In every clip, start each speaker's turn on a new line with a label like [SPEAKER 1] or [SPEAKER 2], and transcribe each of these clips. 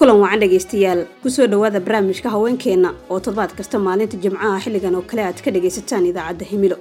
[SPEAKER 1] kulan wacan dhegaystayaal kusoo dhowaada barnaamijka haweenkeenna oo toddobaad kasta maalinta jimcaha xilligan oo kale aad ka dhagaysataan idaacadda himilo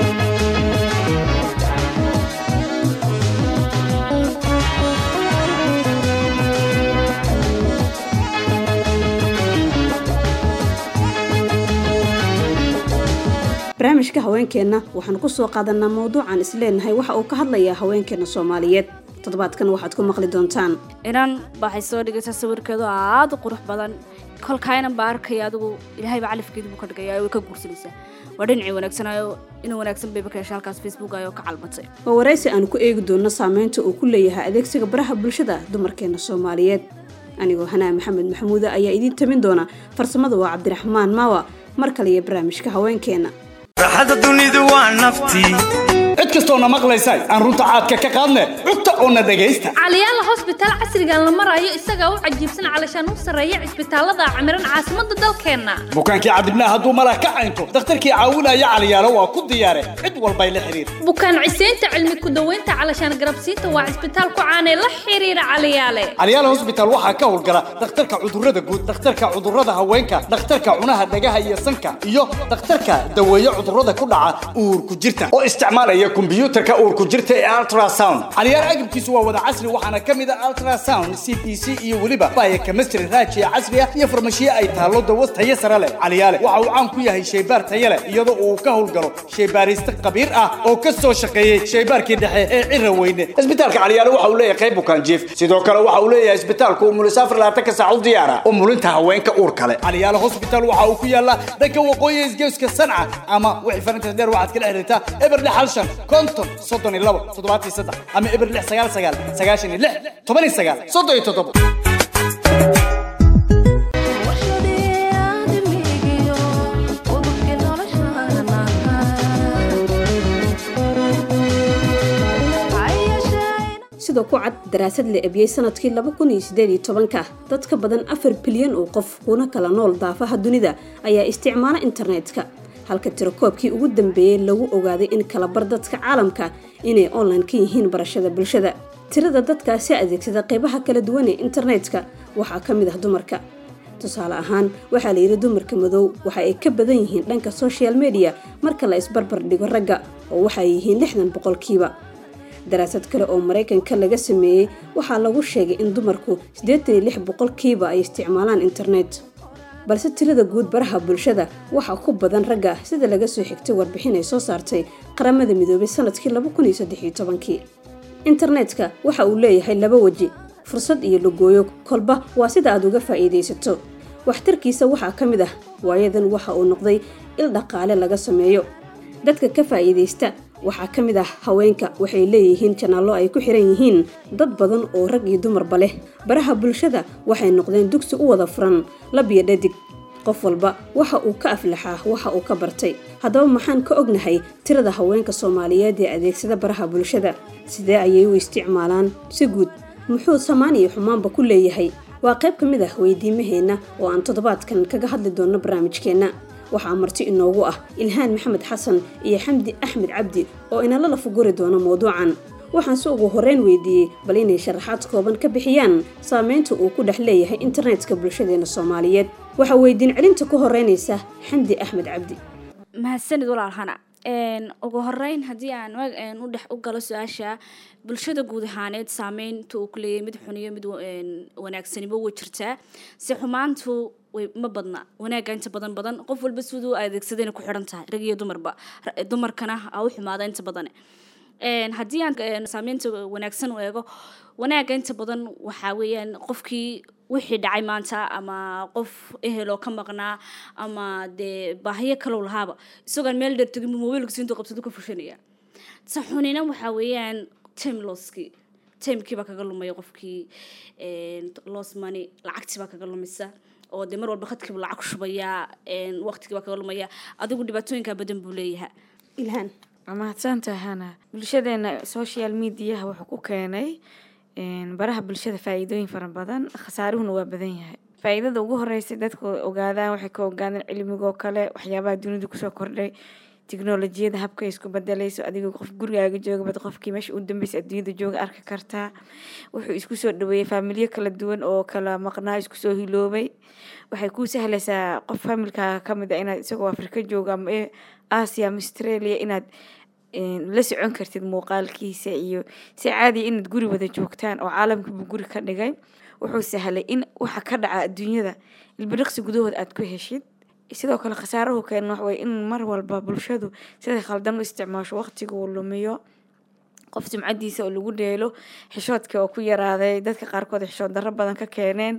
[SPEAKER 1] barnaamijka haweenkeenna waxaanu kusoo qaadanaa mawduucan isleenahay waxa uu ka hadlayaa haweenkeena soomaaliyeed toddobaadkan waxaad ku maqli doontaan
[SPEAKER 2] inan waxay soo dhigaysaa sawirkeedu aada u qurux badan kolkaynan baa arkaya adigu ilaahayba califkeedu buu ka dhigaya way ka guursanaysaa waa dhinacii wanaagsanaayo inuu wanaagsan bayba ka hesha halkaas facebook ayoo ka calmatay
[SPEAKER 1] waa waraysi aanu ku eegi doonno saameynta uu ku leeyahay adeegsiga baraha bulshada dumarkeena soomaaliyeed anigoo hanaa maxamed maxamuude ayaa idiin tamin doona farsamada waa cabdiraxmaan maawa mar kale iyo barnaamijka haweenkeenna
[SPEAKER 3] raaxada dunidu waa naftii
[SPEAKER 4] cid kastoona maqlaysa aan runta caadka ka qaadne cugta oona dhegaysta
[SPEAKER 5] caliyaala hosbitaal casrigan la marayo isagaa u cajiibsan calashaan u sarreeya cisbitaalada camiran caasimadda dalkeenna
[SPEAKER 4] bukaankii cadibnaa hadduu malah ka caynto dakhtarkii caawinaya caliyaalo waa ku diyaare cid walbay la xidhiir
[SPEAKER 5] bukaan ciseynta cilmi ku-daweynta calashaan garabsiinta waa cisbitaal ku caanee la xiriira caliyaale
[SPEAKER 4] caliyaala hosbitaal waxaa ka howlgala dhakhtarka cudurrada guud dhakhtarka cudurrada haweenka dhakhtarka cunaha dhagaha iyo sanka iyo dhakhtarka daweeye cudurrada ku dhaca uurku jirta oo isticmaalaya kombiyuutarka uurku jirta ee ultrasound caliyaal agabkiisu waa wada casri waxaana ka mid a ultrasound c b c iyo weliba baya chemistry raajiya casri ah iyo farmashiye ay taallo dawas tayo sare leh caliyaale waxa uu caan ku yahay shaybaar tayo leh iyadoo uu ka howlgalo shaybaariste khabiir ah oo ka soo shaqeeyey shaybaarkii dhexe ee cira weyne isbitaalka caliyaale waxa uu leeyahay qayb bukaan jiif sidoo kale waxa uu leeyahay isbitaalku umulisaafar labaatanka saac u diyaara umulinta haweenka uur kale caliyaale hospital waxa uu ku yaalaa dhanka waqooyi isgeeska sanca ama wixii farintas dheer waxaad kala xiriirtaa eber lix hal shan konton soddon iyo labo toddobaatan iyo saddex ama eber lix sagaal sagaal sagaashan iyo lix toban iyo sagaal soddon iyo toddobo
[SPEAKER 1] sidoo ku cad daraasad la ebiyey sanadkii laba kun iyo sideed iyo tobanka dad ka badan afar bilyan oo qof kuna kala nool daafaha dunida ayaa isticmaala internetka halka tirakoobkii ugu dambeeyey lagu ogaaday in kalabar dadka caalamka inay online ka yihiin barashada bulshada tirada dadkaasi adeegsada qeybaha kala duwan ee internetka waxaa ka mid ah dumarka tusaale ahaan waxaa layidhi dumarka madow waxa ay ka badan yihiin dhanka social media marka la isbarbar dhigo ragga oo waxay yihiin lixdan boqolkiiba daraasad kale oo maraykanka laga sameeyey waxaa lagu sheegay in dumarku siddeetan iyo lix boqolkiiba ay isticmaalaan internet balse tirada guud baraha bulshada waxaa ku badan ragga sida laga soo xigtay warbixin ay soo saartay qaramada midoobay sanadkii laba kun iyo saddex iyo tobankii internetka waxa uu leeyahay laba weji fursad iyo lagooyo kolba waa sida aad uga faa'iidaysato waxtarkiisa waxaa ka mid ah waayadan waxa uu noqday il dhaqaale laga sameeyo dadka ka faa'iidaysta waxaa ka mid ah haweenka waxay leeyihiin janaallo ay ku xiran yihiin dad badan oo rag iyo dumarba leh baraha bulshada waxay noqdeen dugsi u wada furan lab iyo dhadig qof walba waxa uu ka aflaxaa waxa uu ka bartay haddaba maxaan ka ognahay tirada haweenka soomaaliyeed ee adeegsada baraha bulshada sidee ayay u isticmaalaan si guud muxuu samaan iyo xumaanba ku leeyahay waa qayb ka mid ah weydiimaheenna oo aan toddobaadkan kaga hadli doonno barnaamijkeenna waxaa marti inoogu ah ilhaan maxamed xasan iyo xamdi axmed cabdi oo inala lafuguri doono mawduucan waxaan si ugu horreyn weydiiyey bal inay sharaxaad kooban ka bixiyaan saameynta uu ku dhex leeyahay internetka bulshadeena soomaaliyeed waxaa weydiin celinta ku horeynaysa xamdi axmed cabdi
[SPEAKER 2] mahadsanid walaalhana ugu horeyn haddii aan u dhex u galo su-aasha bulshada guud ahaaneed saameynta uu ku leeyahay mid xuniyo mid wanaagsanimo way jirtaa si xumaantu ma badna wanaaga inta badan badan qof walba siduu adeegsadayna ku xiran tahay rag iyo dumarba dumarkana a u xumaada inta badan haddii aan saameynta wanaagsan u eego wanaaga inta badan waxaa weeyaan qofkii wixii dhacay maanta ama qof eheloo ka maqnaa ama dee baahiyo kalow lahaaba isagoon meel dheer tegin mobiilkiisa intuu qabsado ka fushanaya ta xunina waxaa weeyaan time losskii timekii baa kaga lumaya qofkii los money lacagtii baa kaga lumisa oo dee mar walba khadkiiba lacag ku shubayaa waqtigii baa kaga lumaya adigu dhibaatooyinkaa badan buu leeyahay
[SPEAKER 1] ilhaan
[SPEAKER 6] mahadsantahay hana bulshadeena social mediaha wuxuu ku keenay baraha bulshada faa-iidooyin fara badan khasaaruhuna waa badan yahay faa-iidada ugu horeysay dadka ogaadaan waxay ka ogaadeen cilmigoo kale waxyaabaha dunida kusoo kordhay tiknolojiyada habka isku bedelayso adigoo qof gurigaaga jooga bad qofkii meesha u dambeysa adduunyada jooga arki kartaa wuxuu isku soo dhaweeyey faamilyo kala duwan oo kala maqnaa isku soo hiloobay waxay kuu sahlaysaa qof faamilkaaga kamid a inaad isagoo afrika jooga ama ee asia ama australia inaad la socon kartid muuqaalkiisa iyo si caadiya inaad guri wada joogtaan oo caalamkabuu guri ka dhigay wuxuu sahlay in waxa ka dhaca adduunyada ilbiriqsi gudahood aad ku heshid sidoo kale khasaarahu keena waxway in mar walba bulshadu siday khaldan u isticmaasho waqtiga uu lumiyo qof sumcadiisa oo lagu dheelo xishoodka oo ku yaraaday dadka qaarkood xishood darro badan ka keeneen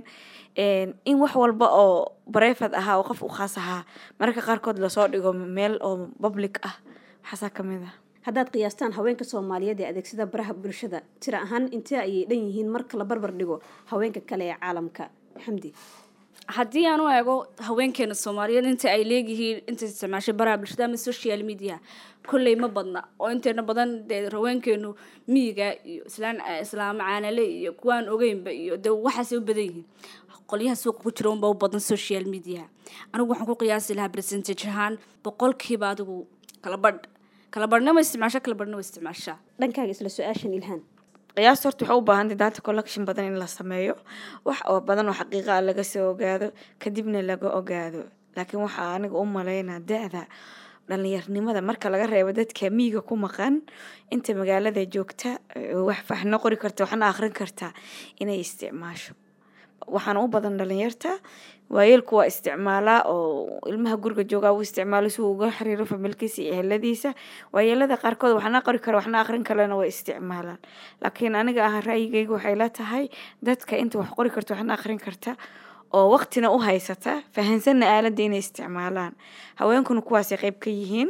[SPEAKER 6] in wax walba oo bareefad ahaa oo qof u khaas ahaa mararka qaarkood lasoo dhigo meel oo public ah waxaasaa kamid ah
[SPEAKER 1] haddaad qiyaastaan haweenka soomaaliyeed ee adeegsada baraha bulshada tira ahaan intee ayay dhan yihiin marka la barbar dhigo haweenka kale ee caalamka xamdi
[SPEAKER 2] haddii aan u eego haweenkeena soomaaliyeed inta ay leeyihiin inta isticmaashay baraha bulshada ama social media kolley ma badna oo inteena badan dee haweenkeenu miyiga iyo islaan islaamo caanale iyo kuwaan ogeynba iyo dee waxaasay u badan yihiin qolyaha suuqa ku jira unba u badan social media anigu waxaan ku qiyaasi lahaa percentage ahaan boqolkiiba adigu kala badh kala badhna ma isticmaasha kala badhna ma isticmaashaa
[SPEAKER 1] dhankaaga isla su-aashan ilhaan
[SPEAKER 6] qiyaasta horta waxay u baahantay data collection badan in la sameeyo wax oo badan oo xaqiiqa ah laga soo ogaado kadibna laga ogaado laakiin waxaa aniga u malaynaa da-da dhalinyarnimada marka laga reebo dadka miyiga ku maqan inta magaalada joogta wax waxna qori karta waxna akhrin karta inay isticmaasho waxaana u badan dhalinyarta waayeelku waa isticmaalaa oo ilmaha guriga joogaa uu isticmaalo si uu uga xiriiro familkiisa iyo eheladiisa waayeelada qaarkood waxna qori kara waxna aqrin kalena way isticmaalaan laakiin aniga ah ra'yigayga waxay la tahay dadka inta wax qori karta waxna aqrin karta oo waqtina u haysata fahansanna aaladda inay isticmaalaan haweenkuna kuwaasay qayb ka yihiin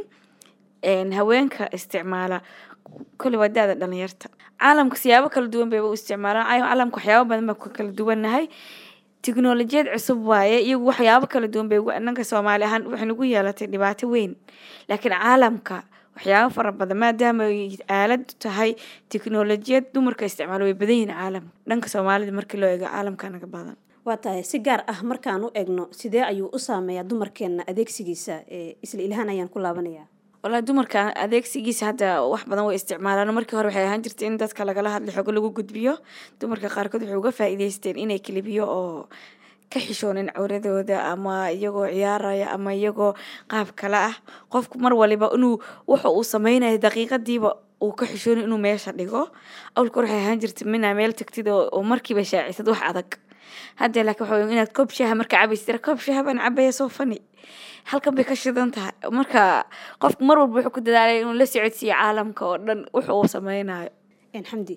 [SPEAKER 6] haweenka isticmaala kole waa da-da dhalinyarta caalamka siyaabo kala duwan bayba u isticmaalaan caalamka waxyaabo badan baa ku kala duwannahay tiknolojiyad cusub waaye iyagu waxyaabo kala duwan bay nanka soomaali ahaan waxay nagu yeelatay dhibaato weyn laakiin caalamka waxyaabo fara badan maadaama ay aalad tahay tiknolojiyad dumarka isticmaalo way badan yihiin caalamka dhanka soomaalida markii loo eego caalamka naga badan
[SPEAKER 1] waa tahay si gaar ah markaan u egno sidee ayuu u saameeyaa dumarkeena adeegsigiisa isla ilhaan ayaan ku laabanayaa
[SPEAKER 6] walahi dumarka adeegsigiisa hadda wax badan way isticmaalaan markii hore waxay ahaan jirtay in dadka lagala hadla xogo lagu gudbiyo dumarka qaarkood waxay uga faa'iideysteen inay kelibiyo oo ka xishoonin cawradooda ama iyagoo ciyaaraya ama iyagoo qaab kale ah qofku mar waliba inuu wuxa uu sameynayo daqiiqadiiba uu ka xishoonin inuu meesha dhigo awlka hore waxay ahaan jirtay minaa meel tagtid oo markiiba shaacisad wax adag hadda laakiin waxa weya inaad koob shaha marka cabaysa tira koob shaha baan cabaya soo fani halkan bay ka shidan tahay marka qofku mar walba wuxuu ku dadaalay inuu la socodsiiyo caalamka oo dhan wuxu uu sameynayo
[SPEAKER 1] xamdi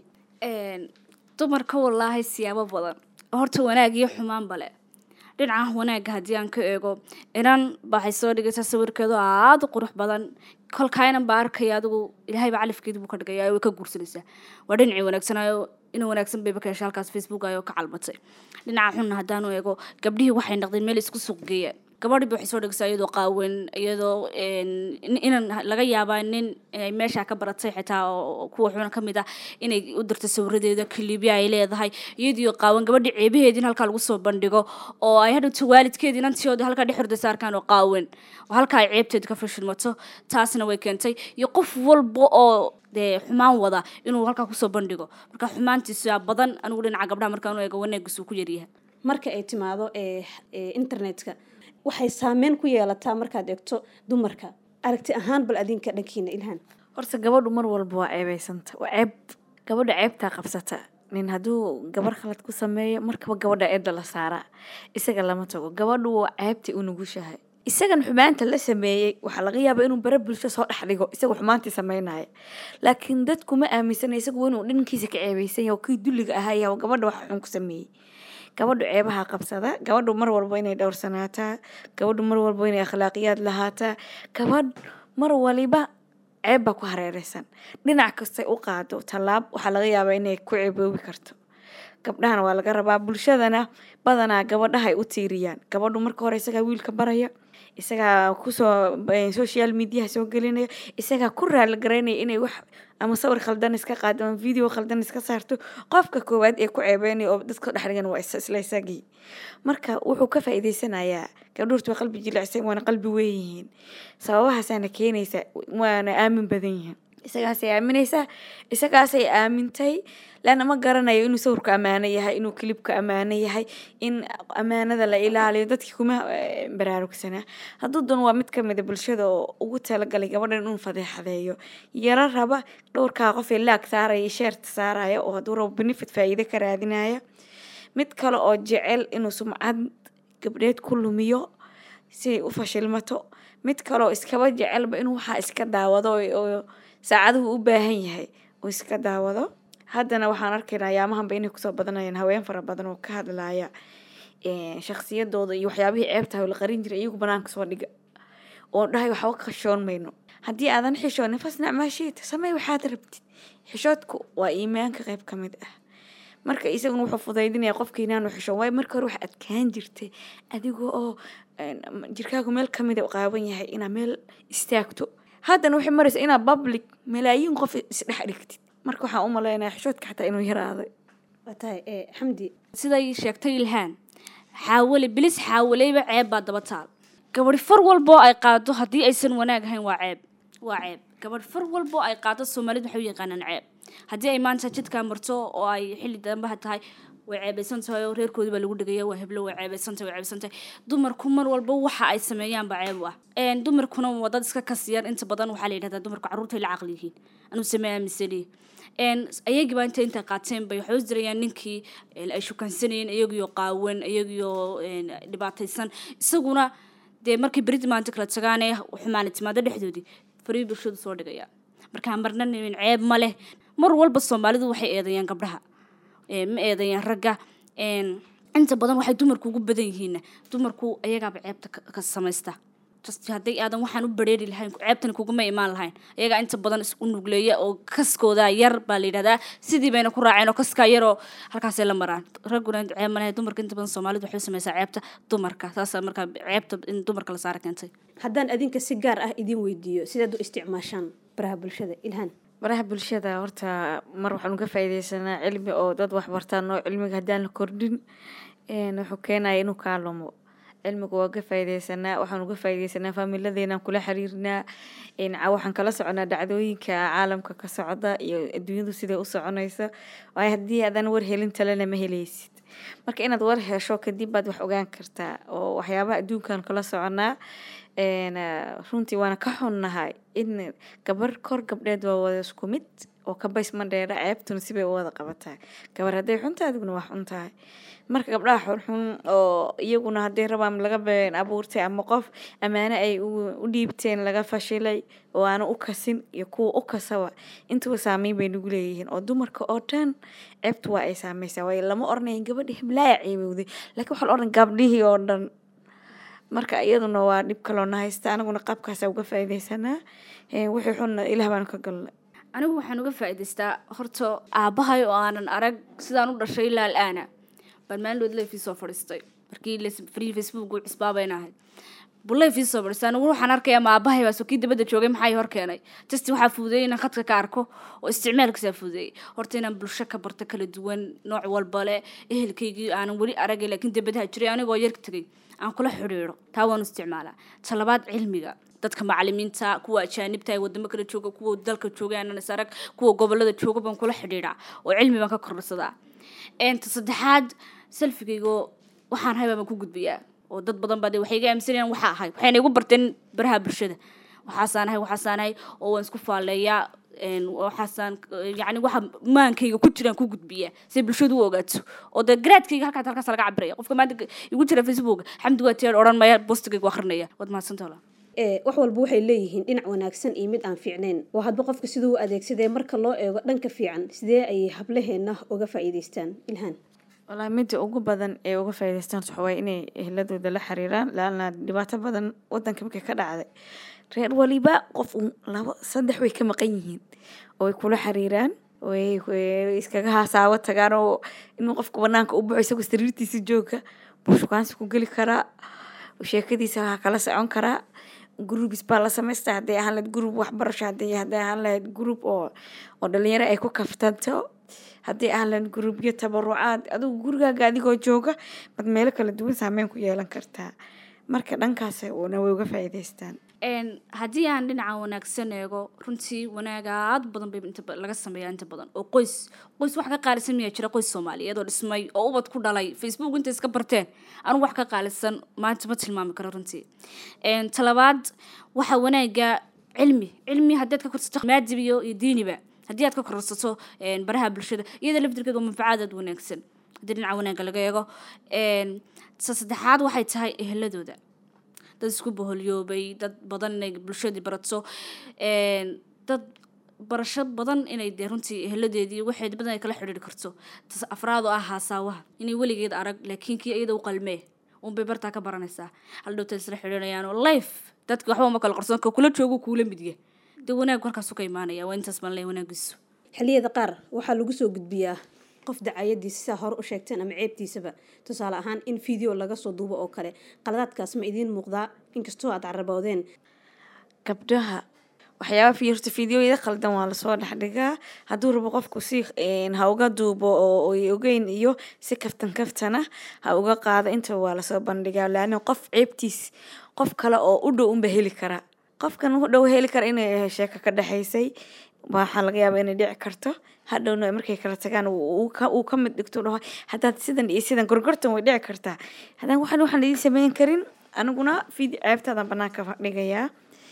[SPEAKER 2] dumarka walaahi siyaabo badan horta wanaag iyo xumaanba le dhinaca wanaagga haddii aan ka eego inan baxay soo dhigaysaa sawirkeedu aada u qurux badan kolkaa inan baa arkaya adigu ilaahayba califkeedu buu ka dhigaya way ka guursanaysaa waa dhinacii wanaagsanaayo ina wanaagsan bayba ka hesha halkaas facebook ayoo ka calmatay dhinaca xunna haddaanu eego gabdhihii waxay noqdeen meel isku suuq geeyaan gabadhiiba waxay soo dhigaysaa iyadoo qaawan iyadoo inan laga yaabaa nin ay meesha ka baratay xitaa oo kuwa xuna ka mid ah inay u dirto sawiradeeda kilibya ay leedahay iyadiio qaawan gabadhii ceebaheediin halkaa lagu soo bandhigo oo ay hadhowto waalidkeedii inantiyooda halkaa dhex hordaysa arkaan oo qaawan oo halkaa ay ceebteeda ka fashilmato taasna way keentay iyo qof walba oo dee xumaan wada inuu halkaa kusoo bandhigo marka xumaantiisa badan anigu dhinaca gabdhaha markaan u eego wanaagiisu ku yaryahay
[SPEAKER 1] marka ay timaado ee internetka waxay saameyn ku yeelataa markaad eegto dumarka aragti ahaan bal adinka dhankiina ilhaan
[SPEAKER 6] horta gabadhu mar walba waa ceebeysanta waa ceeb gabadha ceebtaa qabsata nin hadduu gabar khalad ku sameeyo markaba gabadha eedda la saaraa isaga lama tago gabadhu waa ceebtay u nugushahay isagan xumaanta la sameeyey waxaa laga yaabaa inuu bare bulsho soo dhex dhigo isagoo xumaantii sameynaya laakiin dadku ma aaminsana isagu inuu dhankiisa ka ceebeysan yahay oo kii dulliga ahaya oo gabadha wax xun ku sameeyey gabadhu ceebaha qabsada gabadhu mar walba inay dhowrsanaataa gabadhu mar walba inay akhlaaqiyaad lahaataa gabadh mar waliba ceeb baa ku hareereysan dhinac kastay u qaado tallaab waxaa laga yaabaa inay ku ceeboobi karto gabdhahana waa laga rabaa bulshadana badanaa gabadhaha ay u tiiriyaan gabadhu marka hore isagaa wiilka baraya isagaa kusoo eh, social mediaha soo gelinaya isagaa ku raali garaynaya inay wax ama sawir khaldan iska qaado ama video khaldan iska saarto qofka koowaad ee ku ceebeynaya oo dadka dhex dhigan waa is- isla isagii marka wuxuu ka faa'iideysanayaa gabdhuurtu waa qalbi jilicsan waana qalbi weyn yihiin sababahaasaana keenaysa waana aamin badan yihiin isagaasay aaminaysaa isagaasay aamintay laana ma garanayo inuu sawirku ammaano yahay inuu kilibka ammaano yahay in ammaanada la ilaaliyo dadkii kuma eh, baraarugsanaa hadduu doon waa mid kamida bulshada oo ugu talagalay gabadhan inuu fadeexadeeyo yaro raba dhowrkaa qof ee laag saaraya sheerta saaraya oo hadduu rabo benefit faa'iido ka raadinaya mid kale oo jecel inuu sumcad gabdheed ku lumiyo si ay u fashilmato mid kale oo iskaba jecelba inuu waxaa iska daawado oo- oo saacaduhu u baahan yahay uu iska daawado haddana waxaan arkaynaa ayaamahanba inay kusoo badanayaan haween fara badan oo ka hadlaya eh, shakhsiyadooda iyo waxyaabihii ceebtahay oo la qarin jiray iyagu banaanka soo dhiga oo dhahay waxba ka xishoon mayno haddii aadan xishoonin fasnac maa shiita samey waxaad rabtid xishoodku waa iimaanka qayb ka mid ah marka isaguna wuxuu fudaydinaya qofka inaanu xishoon waayo marka hore wax adkaan jirtay adiga oo een, jirkaagu meel kamida u qaawan yahay inaa meel istaagto haddana waxay maraysa inaa public malaayiin qof isdhex dhigtid marka waxaan u malaynaya xishoodka xataa inuu yaraaday
[SPEAKER 1] waa tahay ee xamdi
[SPEAKER 2] siday sheegtay ilhaan xaawale bilis xaawaleyba ceeb baa daba taal gabadhi far walboo ay qaado haddii aysan wanaag ahayn waa ceeb waa ceeb gabadh far walboo ay qaado soomaalida waxay u yaqaanaan ceeb haddii ay maanta jidkaa marto oo ay xilli dambaha tahay way ceebeysan tahay oo reerkoodii baa lagu dhegaya waa heblo way ceebeysan tahay way ceebeysan tahay dumarku mar walba waxa ay sameeyaan baa ceeb u ah Een, dumarkuna waa dad iska kasiyar inta badan waxaa la yidhahdaa dumarku carruurtay la caqli yihiin anuu sameeyaa misalihi een ayagii baa inta inta qaateen bay waxay u dirayaan ninkii een, ay shukansanayeen iyagiyo qaawan iyagiyo een, dhibaataysan isaguna dee markay berid maanta kala tagaane xumaana timaado dhexdoodii farii bulshadu soo dhigaya markaa marna nin ceeb ma leh mar walba soomaalidu waxay eedayaan gabdhaha Ee, ma eedayaan ragga een, inta badan waxay dumarku ugu badan yihiin dumarku ayagaaba ceebta ka- ka samaysta just hadday aadan waxaan u bareeri lahayn ceebtani kuguma imaan lahayn ayagaa inta badan is u nugleeya oo kaskooda yar baa la yidhahdaa sidii bayna ku raaceen oo kaskaa yaroo halkaasay la maraan ragguna ceeb ma lahayn dumarka inta badan soomaalidu waxay u samaysaa ceebta dumarka taasaa markaa ceebta in dumarka la saara keentay
[SPEAKER 1] haddaan adinka si gaar ah idin weydiiyo sidaad u isticmaashaan baraha bulshada ilhaan
[SPEAKER 6] baraha bulshada horta mar waxaan uga faa'iideysanaa cilmi oo dad wax bartaan oo cilmiga haddaan la kordhin een, wuxuu keenaya inuu kaa lumo cilmiga waa uga faa'iideysanaa waxaan uga faa'iideysanaa faamiladeenaan kula xiriirnaa een, ca- waxaan kala soconaa dhacdooyinka caalamka ka socda iyo adduunyadu siday u soconayso waayo haddii aadan war helin talena ma heleysid marka inaad war hesho kadib baad wax ogaan kartaa oo waxyaabaha adduunkan kala soconaa een, ah, runtii waana ka xunnahay in gabar kor gabdheed waa wada isku mid oo ka bays ma dheera ceebtuna sibay u wada qabataa gabar hadday xuntahay adiguna waa xun tahay marka gabdhaha xunxun oo iyaguna hadday rabaan laga been abuurtay ama qof ammaano ay u u dhiibteen laga fashilay oo aana u kasin iyo kuwa u kasaba intuba saameyn bay nagu leeyihiin oo dumarka oo dhan ceebtu waa ay saameysaa waayo lama oranayo gabadhi heblaaya ceebowday laakiin waxaa la oran gabdhihii oo dhan marka iyaduna waa dhib kaloo na haysta anaguna qaabkaasa uga faa'iideysanaa Ee, wixii xunna ilaah baanu ka galnay
[SPEAKER 2] anigu waxaan uga faa'iidaystaa horta aabbahay oo aanan arag sidaan u dhashay ilaa al'aana baan maalin leefii soo fadhiistay markii les- free facebook uu cisbaabayna ahayd buu leefii soo fadhiistay anigu waxaan arkayaa ma aabbahay baa soo kii dabadda joogay maxaa ii hor keenay just waxaa fududeeyay inaan khadka ka arko oo isticmaalkiisaa fududeeyay horta inaan bulsho ka barto kala duwan nooc walba leh ehelkaygii aanan weli aragay laakiin dabadaha jiray anigoo yar tegay aan kula xidhiidho taa waanu isticmaalaa talabaad cilmiga dadka macalimiinta kuwa ajaanibta ee wadamo kala jooga kuwa dalka jooga aanan is arag kuwa gobolada jooga baan kula xidhiidhaa oo cilmi baan ka kordhsadaa ta saddexaad selfigaygo waxaan hay baan ku gudbiyaa oo dad badan baa dee waxay iga aaminsanayaan waxaa ahay waxayna igu barteen baraha bulshada waxaasaan ahay waxaasaan ahay oo waan isku faalleeyaa een, waxaasaan yacni waxa maankayga ku jiraan ku gudbiyaa si bulshadu u ogaato oo dee garaadkayga halkaas halkaas laga cabiraya qofka maanta igu jira facebook xamdi waa tiyaar odhan maya bostigayga akhrinaya waad mahadsantaha walaal.
[SPEAKER 1] ee wax walba waxay leeyihiin dhinac wanaagsan iyo mid aan fiicnayn oo hadba qofka siduu u adeegsadee marka loo eego dhanka fiican sidee ayay hablaheenna uga faa'iidaystaan ilhaan
[SPEAKER 6] walahi midda ugu badan ee uga faa'iidaystaan waxa waaye inay ehladooda la xiriiraan laana dhibaato badan wadanka markay ka dhacday reer waliba qof un labo saddex way ka maqan yihiin oo ay kula xiriiraan way way iskaga hasaawo tagaan oo inuu qofka banaanka u baxo isagoo sariirtiisa jooga buu shukaansi ku geli karaa sheekadiisa waxaa kala socon karaa gurubis baa la samaysta hadday ahaan lahayd gurub waxbarasho hadday hadday ahaan lahayd gurub oo oo dhalinyaro ay ku kaftanto hadday ahaan lahayd gurubyo tabarucaad adigu gurigaaga adigoo jooga bad meelo kala duwan saameyn ku yeelan kartaa marka dhankaas una way uga faa'iidaystaan
[SPEAKER 2] Een, haddii aan dhinaca wanaagsan eego runtii wanaag aad badan bay inta ba- laga sameeyaa inta badan oo qoys qoys wax ka qaalisan miyaa jira qoys soomaaliyeed oo dhismay oo ubad ku dhalay facebook inta iska barteen anu wax ka qaalisan maanta ma tilmaami karo runtii Een, talabaad waxa wanaaga cilmi cilmi haddaad ka korsato maadib iyo iyo diiniba haddii aad ka korsato een, baraha bulshada iyada laftirkeeda waa manfacaad aad wanaagsan haddii dhinaca wanaagga laga eego Een, ta saddexaad waxay tahay eheladooda dad isku boholyoobay dad badan inay bulshadii barato een, dad barasho badan inay dee runtii eheladeedii waxeed badan ay kala xidhiiri karto tas afraad oo ah haasaawaha inay weligeed arag laakiin kii iyada u qalmee unbay bartaa ka baranaysaa hal dhowta isla xidhiirayaan oo life dadki waxba uma kala qarsoon ka kula joogo kuula midya dee wanaag halkaasu ka imaanaya waa intaas baan leeyahay wanaagiisu
[SPEAKER 1] xilliyada qaar waxaa lagu soo gudbiyaa qof dacayadiisa sidaa hore u sheegteen ama ceebtiisaba tusaale ahaan in video laga soo duubo oo kale qaladaadkaas ma idiin muuqdaa inkastoo aad caraboodeen
[SPEAKER 6] gabdhaha waxyaaba fiirta fideoyada qaldan waa lasoo dhexdhigaa hadduu rabo qofku si een, ha uga duubo oo ay ogeyn iyo si kaftan kaftana ha uga qaado intaba waa lasoo bandhigaa laana qof ceebtiis qof kale oo u dhow unba heli kara qofkan u dhow heli kara inay sheeko ka dhexaysay waxaa laga yaabaa inay dhici karto hadhowna markay kala tagaan uu uu ka uu ka mid dhigto dhaho haddaad sidan iyo sidan gorgortan way dhici kartaa haddaan waxaan waxaan idiin sameyn karin aniguna fidi ceebtaadan banaanka dhigayaa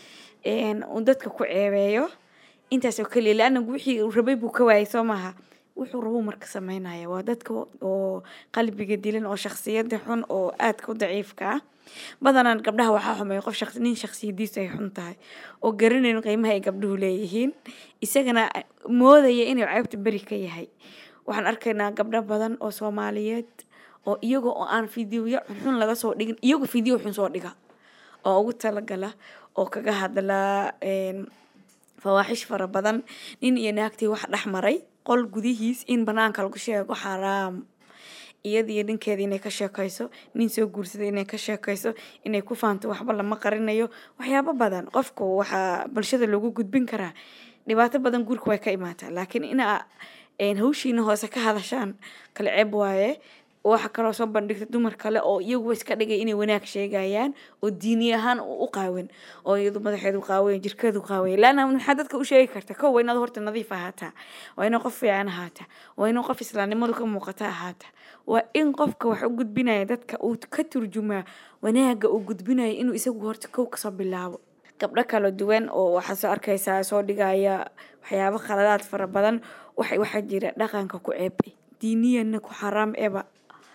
[SPEAKER 6] een, uu dadka ku ceebeeyo intaas oo keliya laana wixii uu rabay buu ka waayay soo maaha wuxuu rabuu marka sameynaya waa dadka oo qalbiga dilan oo shaksiyada xun oo aadka u daciifka ah badanaan gabdhaha waxaa xumeeya qof shaqsi nin shaksiyadiisu ay xun tahay oo garanayn qiimaha ay gabdhuhu leeyihiin isagana moodaya inuu ceebta beri ka yahay waxaan arkaynaa gabdho badan oo soomaaliyeed oo iyaga oo aan fideoya xun laga soo dhigin iyagu fideo xun soo dhiga oo ugu talagala oo kaga hadla een, fawaaxish fara badan nin iyo naagtii wax dhex maray qol gudihiis in banaanka lagu sheego xaraam iyadiyo ninkeeda inay ka sheekayso nin soo guursaday inay ka sheekayso inay ku faanto waxba lama qarinayo waxyaabo badan qofku waxaa bulshada loogu gudbin karaa dhibaato badan guurka way ka imaataa laakiin ina een, hawshiina hoose ka hadashaan kala ceeb waaye waxa kaloo soo bandhigta dumar kale oo iyagu iska dhigay inay wanaag sheegayaan oo diini ahaan u u qaawan oo iyadu madaxeedu qaawan jirkeedu qaawan laana maxaa dadka u sheegi karta kow waa inaad horta nadiif ahaataa waa inaad qof fiican ahaataa waa inaad qof islaamnimadu ka muuqata ahaataa waa in qofka wax u gudbinaya dadka uu ka turjumaa wanaaga uu gudbinayo inuu isagu horta kow kasoo bilaabo gabdho kala duwan oo waxaa soo arkaysaa soo dhigaya waxyaabo khaladaad fara badan waxa waxaa jira dhaqanka ku ceeb diiniyana ku xaraam eba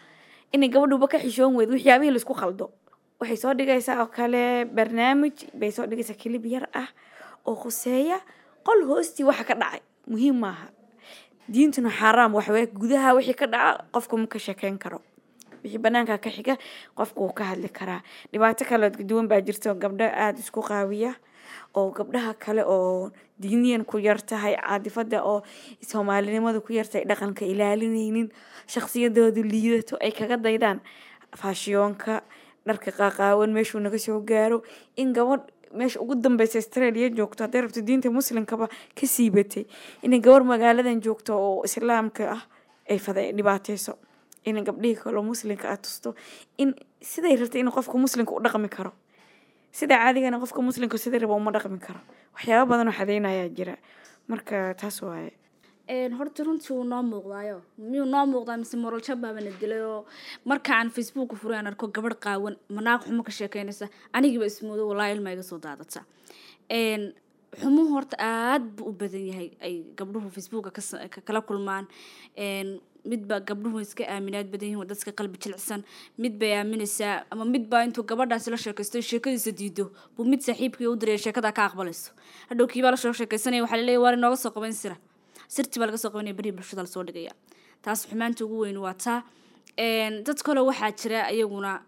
[SPEAKER 6] inay gabadhuba ka xishoon weyd waxyaabihii laisku khaldo waxay soo dhigaysaa oo kale barnaamij bay soo dhigaysaa kilib yar ah oo khuseeya qol hoostii waxa ka dhacay muhiim maaha diintuna xaaraam waxaweye gudaha wixii ka dhaca qofku ma ka sheekeyn karo wixii banaanka ka xiga qofku wuu ka hadli karaa dhibaato kale duwan baa jirta oo gabdho aada isku qaawiya oo gabdhaha kale oo diiniyan ku yar tahay caadifada oo soomaalinimada ku yartahay dhaqanka ilaalinaynin shaksiyadoodu liidato ay kaga daydaan faashiyoonka dharka qaaqaawan meeshuu naga soo gaaro in gabadh meesha ugu dambeysa australia joogto hadday rabto diinta muslimkaba ka siibatay inay gabar magaaladan joogto oo islaamka ah ay fada dhibaateyso in gabdhihii kaloo muslimka ah tusto in siday rabtay in qofka muslimka u dhaqmi karo sida caadigana qofka muslimka sidai raba uma dhaqmi karo waxyaaba badan oo xadeynayaa jira marka taas waaye
[SPEAKER 2] Een, horta runtii wuu noo muuqdaayo miyuu noo muuqdaa mise moral jabaabana dilay oo markaan facebook furay aan arko gabadh qaawan manaaq xumo ka sheekeynaysa anigiiba ismoodo walaahi ilma iga soo daadata Een, xumuhu horta aad buu u badan yahay ay gabdhuhu facebooka ka sa- ka- kala kulmaan Een, midba gabdhuhu iska aaminaad badan yihiin waa dadka qalbi jilicsan mid bay aaminaysaa ama midbaa intuu gabadhaasi la sheekaysto sheekadiisa diido buu mid saaxiibkii u diraya sheekada ka aqbalayso hadhow kiibaa lasoo sheekaysanaya waxaa laleeyahy waar inooga soo qaban sira sirti baa laga soo qabanaya berihi bulshada lasoo dhigaya taas xumaanta ugu weyn waa taa Een, dad kale waxaa jira iyaguna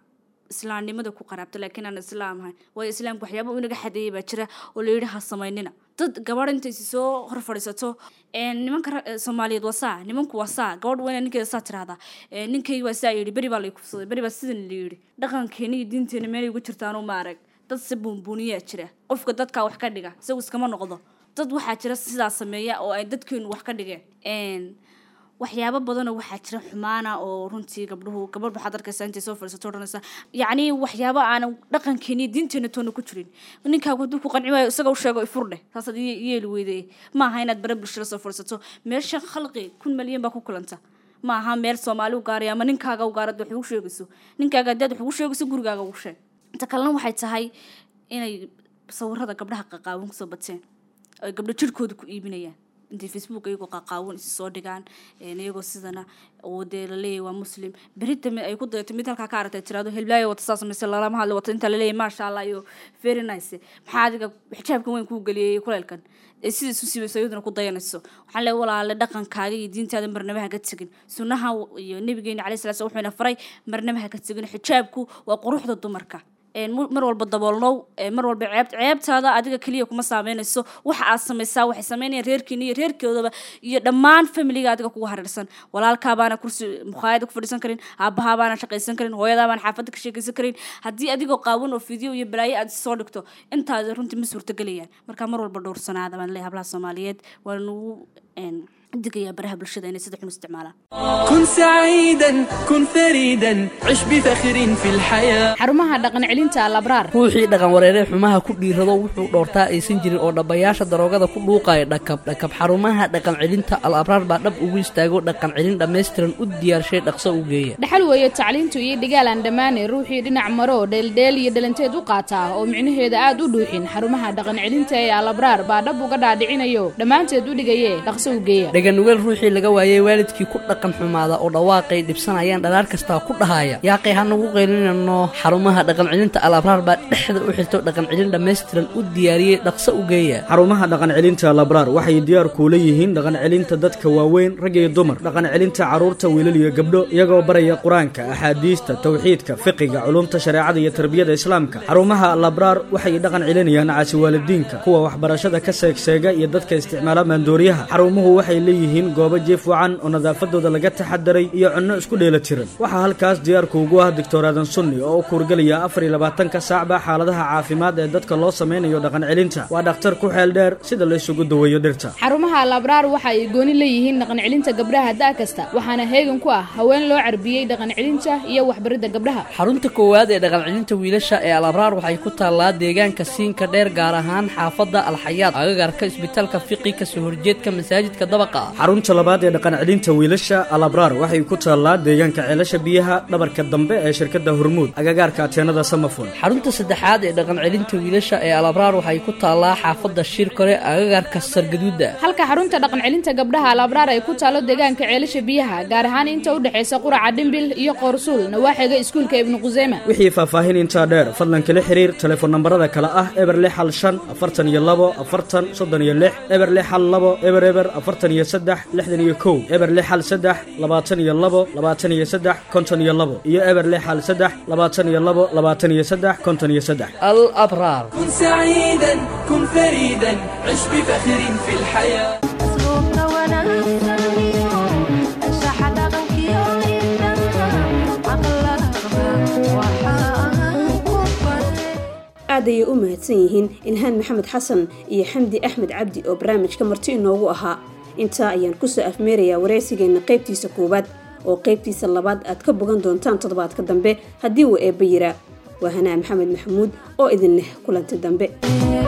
[SPEAKER 2] islaamnimada ku qaraabto laakiin aan islaam ahayn waayo islaamka waxyaaba uu inaga xadeeyay baa jira oo la yidhi ha samaynina dad gabadh intay si soo hor fadhiisato een, nimanka ra- ee, soomaaliyeed waa saa nimanku waa saa gabadh weyna ninkeeda saa tirahdaa Ee, ninkaygi waa saa yidhi beri baa lay kufsaday beri baa sidan la yidhi dhaqankeena iyo diinteena meelay ugu jirtaanoo ma arag dad si buunbuuniyaa jira qofka dadkaa wax ka dhiga isagu iskama noqdo dad waxaa jira sidaas sameeya oo ay dadkeenu wax ka dhigeen Een, waxyaabo badanoo waxaa jira xumaana oo runtii gabdhuhu gabadh waxaad arkaysaa intay soo fadhiisato odhanaysa yacni waxyaabo aanan dhaqankeeni iyo diinteena toona ku jirin ninkaagu hadduu ku qanci waayo isaga u sheego ifurdhe taasaad i yeeli weydee ma aha inaad bare bulshada soo fadhiisato meesha khalqi kun malyan baa ku kulanta ma aha meel soomaali u gaaray ama ninkaaga u gaarad wax ugu sheegayso ninkaaga haddaad wax ugu sheegayso gurigaaga ugu sheeg inta kalena waxay tahay inay sawirada gabdhaha qaqaawan kusoo bateen ay gabdho jirkooda ku iibinayaan intay facebook iyagoo qaqaawan isi soo dhigaan een, iyagoo sidana oo dee laleeyahay waa muslim berita mid ay ku dayato mid halkaa ka aragtay tirado helblaayo wata saa samaysa lalama hadli wata inta laleeyahay maasha allah iyo very nice maxaa adiga xijaabkan weyn kuu geliyay kuleelkan ee sida isu sibayso iyaduna ku dayanayso waxaan leeyahay walaale dhaqankaaga iyo diintaada marnaba ha ka tegin sunnaha iyo nabigeena calayhi salatu salaam wuxuuna faray marnaba ha ka tegin xijaabku waa quruxda dumarka een mu- mar walba daboolnow een mar walba ceeb ceebtaada adiga keliya kuma saameynayso waxa aad samaysaa waxay sameynayaan reerkiina iyo reerkoodaba iyo dhammaan familiga adiga kugu hareersan walaalkaa baana kursi mukhaayada ku fadhiisan karin aabahaa baana shaqaysan karin hooyadaa baana xaafadda ka sheekaysan karin haddii adigoo qaawan oo fideo iyo balaayo aad soo dhigto intaada runtii ma suurtagelayaan marka mar walba dhowrsanaada baan leeyahay hablaha soomaaliyeed waa nagu een digayaa baraha bulshada inay sida xun u isticmaalaan
[SPEAKER 7] كن سعيدا كن فريدا عش بفخر في الحياة
[SPEAKER 8] xarumaha dhaqan celinta alabraar
[SPEAKER 9] ruuxii dhaqan wareeree xumaha ku dhiirado wuxuu dhoortaa aysan jirin oo dhabbayaasha daroogada ku dhuuqaya dhakab dhakab xarumaha dhaqan celinta al abraar baa dhab ugu istaago dhaqan celin dhammaystiran u diyaarshay dhaqso u geeya
[SPEAKER 8] dhaxal weeye tacliintu iyo dhigaal aan dhammaanay ruuxii dhinac maro dheeldheel iyo dhalanteed u qaataa oo micnaheeda aad u dhuuxin xarumaha dhaqan celinta ee alabraar baa dhab uga dhaadhicinayo dhammaanteed u dhigaye dhaqso u geeya
[SPEAKER 9] dhaganugeel ruuxii laga waayey waalidkii ku dhaqan xumaada oo dhawaaqay dhibsanayaan dhalaar kastaa ku dhahaya yaaqay ha nagu qaylinano xarumaha dhaqan celinta al abraar baa dhexda u xirto dhaqan celin dhammaystiran u diyaariyey dhaqso u geeya
[SPEAKER 10] xarumaha dhaqan celinta labraar waxay diyaar kuula yihiin dhaqan celinta dadka waaweyn rag iyo dumar dhaqan celinta carruurta wiilal iyo gabdho iyagoo baraya qur-aanka axaadiista tawxiidka fiqiga culumta shareecada iyo tarbiyada islaamka xarumaha labraar waxay dhaqan celinayaan caasi waalidiinka kuwa waxbarashada ka seegseega iyo dadka isticmaala maandooriyaha xarumuhu waxay leeyihiin goobo jiif wacan oo nadaafadooda laga taxadaray iyo cunno isku dheelatiran waxaa halkaas diyaarku ugu ah doctor aadan sunni oo u kuurgelaya afar iyo labaatanka saacba xaaladaha caafimaad ee dadka loo sameynayo dhaqan celinta waa dhakhtar ku xeel dheer sida la isugu daweeyo dhirta
[SPEAKER 8] xarumaha alabraar waxa ay gooni leeyihiin dhaqan celinta gabdhaha da' kasta waxaana heegan ku ah haween loo carbiyey dhaqan celinta iyo waxbaridda gabdhaha
[SPEAKER 9] xarunta koowaad ee dhaqan celinta wiilasha ee al abraar waxay ku taallaa deegaanka siinka dheer gaar ahaan xaafadda alxayaad agagarka isbitaalka fiqi kasoo horjeedka masaajidka dabaqa ah
[SPEAKER 10] xarunta labaad ee dhaqan celinta wiilasha alabraar waxay ku taallaa deegaanka ceelasha biyaha dhabarka dambe ee shirkadda hormuud agagaarka ateenada samafon
[SPEAKER 9] xarunta saddexaad ee dhaqan celinta wiilasha ee al abraar waxay ku taallaa xaafadda shirkore agagarka sargaduuda
[SPEAKER 8] halka xarunta dhaqan celinta gabdhaha alabraar ay ku taalo deegaanka ceelasha biyaha gaar ahaan inta u dhexaysa quraca dhimbil iyo qoorsuul nawaaxiga iskuulka ibnu quseyma
[SPEAKER 10] wixii faahfaahin intaa dheer fadlan kala xiriir telefoon nambarada kale ah eber lix hal shan afartan iyo labo afartan soddon iyo lix eber lix hal labo eber eber afartan iyo saddex lixdan iyo kow eber lix hal saddex labaatan iyo labo labaatan iyo saddex konton iyo labo iyo eber lix hal saddex labaatan iyo labo labaatan iyo saddex konton iyo saddex
[SPEAKER 9] al abraar
[SPEAKER 7] كن سعيدا كن فريدا عش بفخر في الحياة
[SPEAKER 1] aad ayay u mahadsan yihiin ilhaan maxamed xasan iyo xamdi axmed cabdi oo barnaamijka marti inoogu ahaa intaa ayaan kusoo afmeerayaa wareysigeenna qaybtiisa koowaad oo qaybtiisa labaad aad ka bogan doontaan toddobaadka dambe haddii uu eebba yiraa waa hanaa maxamed maxamuud oo idin leh kulanti dambe